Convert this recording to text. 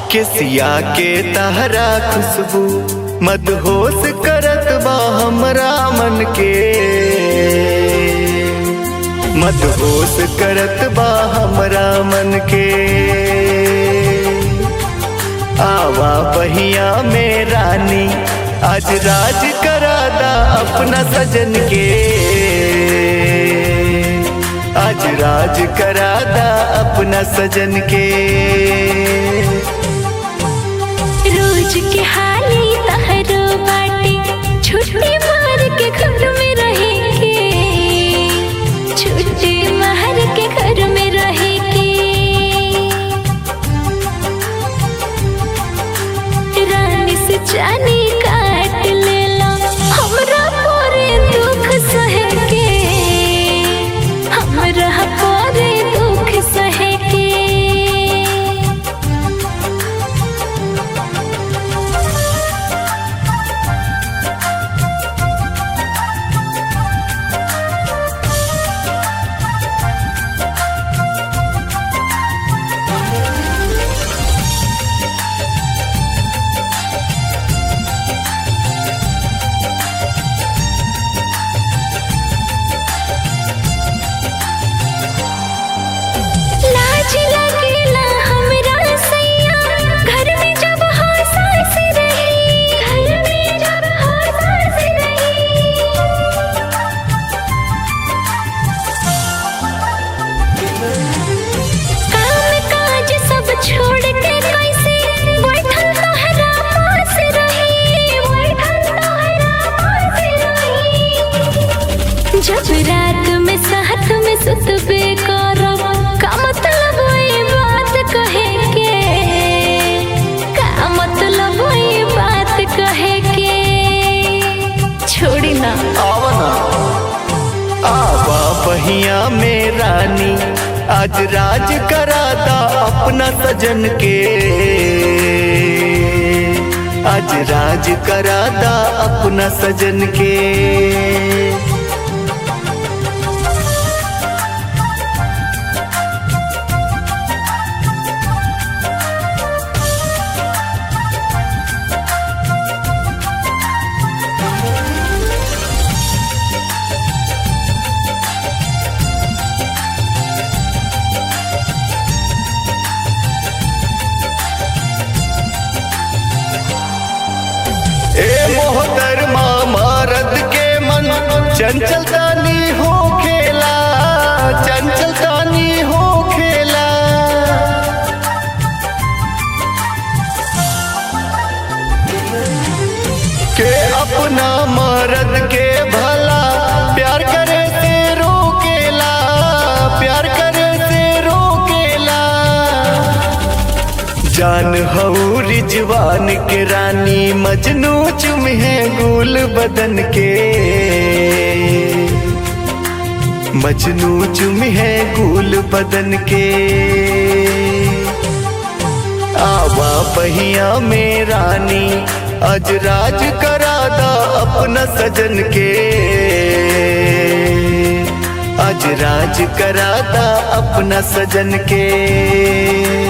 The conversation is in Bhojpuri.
केसिया के तहरा खुशबू मदहोश करत बा हमरा मन के मदहोश करत बा हमरा मन के आवा पहिया में रानी आज राज करादा अपना सजन के आज राज करादा अपना सजन के रोज के हाली तहरो बाटे छुट्टी मार के घर में रहेंगे छुट्टी मार के घर में रहेंगे रानी से जानी काट ले लो हमरा पूरे दुख सहे के हमरा पूरे दुख सहे के लाज लगेला हमरा सैया घर में जब हंसास रही घर में जब हंसास रही काम काज सब छोड़ के कैसे बैठल तोहरा पास रही बैठल तोहरा पास रही जब रात में साथ में सुतबे करब का मतलब ई बात कहे के का मतलब ई बात कहे के छोड़ी ना आवना आवा पहिया में रानी आज राज करादा अपना सजन के आज राज करादा अपना सजन के ए मोहतरमा मरद के मन चंचल तानी हो खेला चंचल तानी हो खेला के अपना मरद के भला प्यार करे से रोकेला प्यार करे से रोकेला जान हऊ रिजवान के रानी मजनू चुम है गुल बदन के मजनू चुम है गुल बदन के आवा पहिया में रानी आज राज करादा अपना सजन के आज राज करादा अपना सजन के